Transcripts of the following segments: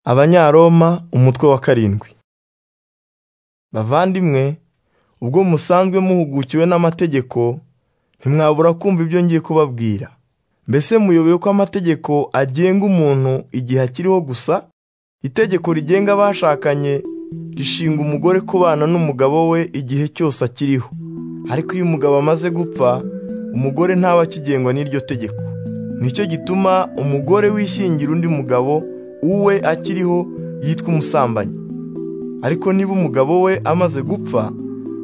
abanyaroma umutwe wa karindwi bavandimwe ubwo musanzwe muhugukiwe n'amategeko ntimwabura kumva ibyo ngiye kubabwira mbese muyoboye ko amategeko agenga umuntu igihe akiriho gusa itegeko rigenga abashakanye rishinga umugore kubana n'umugabo we igihe cyose akiriho ariko iyo umugabo amaze gupfa umugore ntaba akigengwa n'iryo tegeko nicyo gituma umugore wishingira undi mugabo uwe akiriho yitwa umusambanyi ariko niba umugabo we amaze gupfa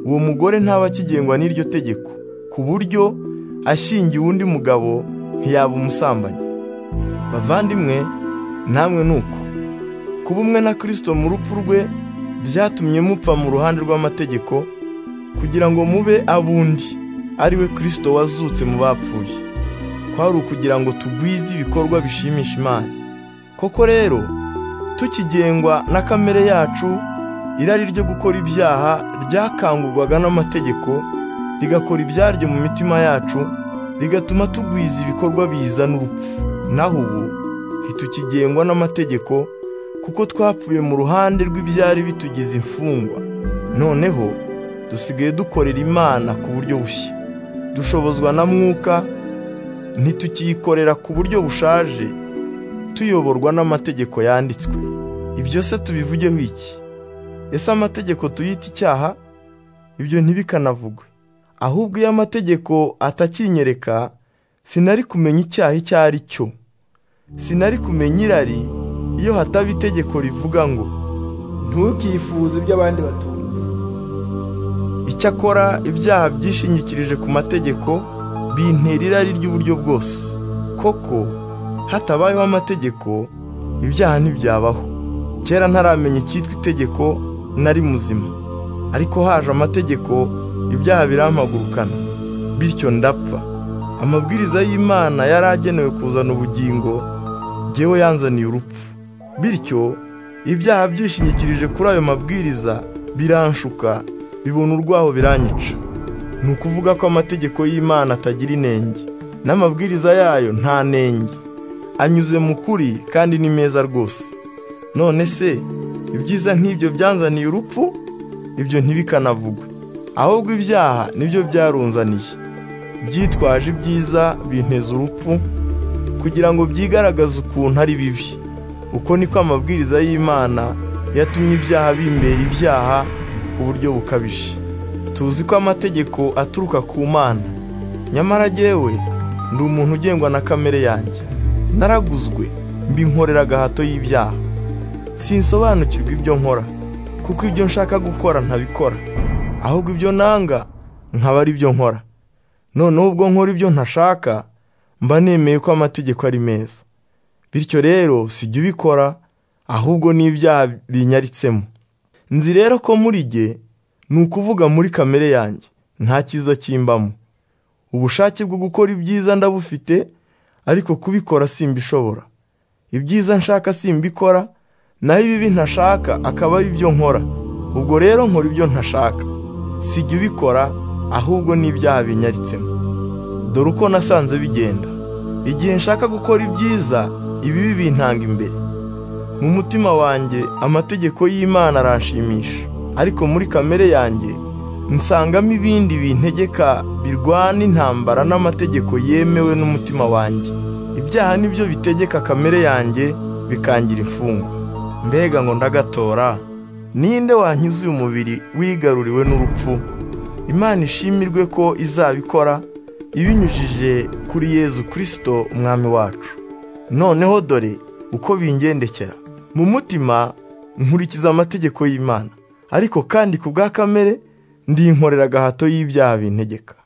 uwo mugore ntaba akigengwa n'iryo tegeko ku buryo ashingiwe undi mugabo ntiyaba umusambanyi bavandimwe namwe ni uko kuba umwe na kirisito mu rupfu rwe byatumye mupfa mu ruhande rw'amategeko kugira ngo mube abundi ari we kirisito wazutse mu bapfuye kwari ukugira ngo tugwize ibikorwa bishimisha imana koko rero tukigengwa na kamere yacu irari ryo gukora ibyaha ryakangurwaga n'amategeko rigakora ibyaryo mu mitima yacu rigatuma tugwiza ibikorwa bizana urupfu naho ubu ntitukigengwa n'amategeko kuko twapfuye mu ruhande rw'ibyari bitugize imfungwa noneho dusigaye dukorera imana ku buryo bushya dushobozwa na mwuka ntitukiyikorera ku buryo bushaje tuyoborwa n'amategeko yanditswe ibyo se tubivugeho iki ese amategeko tuyita icyaha ibyo ntibikanavugwe ahubwo iyo amategeko atakinyereka sinari kumenya icyaha icyo ari cyo sinari kumenya irari iyo hataba itegeko rivuga ngo ntukifuze ibyo abandi batunze icyakora ibyaha byishingikirije ku mategeko bintera irari ry'uburyo bwose koko hatabayeho amategeko ibyaha ntibyabaho kera ntaramenya icyitwa itegeko nari muzima ariko haje amategeko ibyaha birampagurukana bityo ndapfa amabwiriza y'imana yari agenewe kuzana ubugingo ngewe yanzaniye urupfu bityo ibyaha byishingikirije kuri ayo mabwiriza biranshuka bibona urwaho biranyica ni ukuvuga ko amategeko y'imana atagira inenge n'amabwiriza yayo nta nenge anyuze mu kuri kandi ni meza rwose none se ibyiza nk'ibyo byanzaniye urupfu ibyo ntibikanavugwe ahubwo ibyaha nibyo byarunzaniye byitwaje ibyiza binteza urupfu kugira ngo byigaragaze ukuntu ari bibi uko niko amabwiriza y'imana yatumye ibyaha bimbera ibyaha ku buryo bukabije tuzi ko amategeko aturuka ku mana nyamara jyewe ndi umuntu ugengwa na kamere yanjye naraguzwe mbinkorera agahato y'ibyaha sinsobanukirwa ibyo nkora kuko ibyo nshaka gukora ntabikora ahubwo ibyo nanga nkaba ari byo nkora noneho ubwo nkora ibyo ntashaka mba nemeye ko amategeko ari meza bityo rero sijya ubikora ahubwo n'ibyaha binyaritsemo nzi rero ko muri jye ni ukuvuga muri kamere yanjye nta cyiza kimbamo ubushake bwo gukora ibyiza ndabufite ariko kubikora simbishobora ibyiza nshaka simbikora naho ibibi ntashaka akaba ari byo nkora ubwo rero nkora ibyo ntashaka sijya ubikora ahubwo n'ibyaha binyaritsemo dore uko nasanze bigenda igihe nshaka gukora ibyiza ibibi bintanga imbere mu mutima wanjye amategeko y'imana aranshimisha ariko muri kamere yanjye nsangamo ibindi bintegeka birwana intambara n'amategeko yemewe n'umutima wanjye ibyaha nibyo bitegeka kamere yanjye bikangira imfungwa mbega ngo ndagatora ninde wankiza uyu mubiri wigaruriwe n'urupfu imana ishimirwe ko izabikora ibinyujije kuri yezu kirisito umwami wacu noneho dore uko bingendekera mu mutima nkurikiza amategeko y'imana ariko kandi ku bwa kamere ndi agahato y'ibyaha bintegeka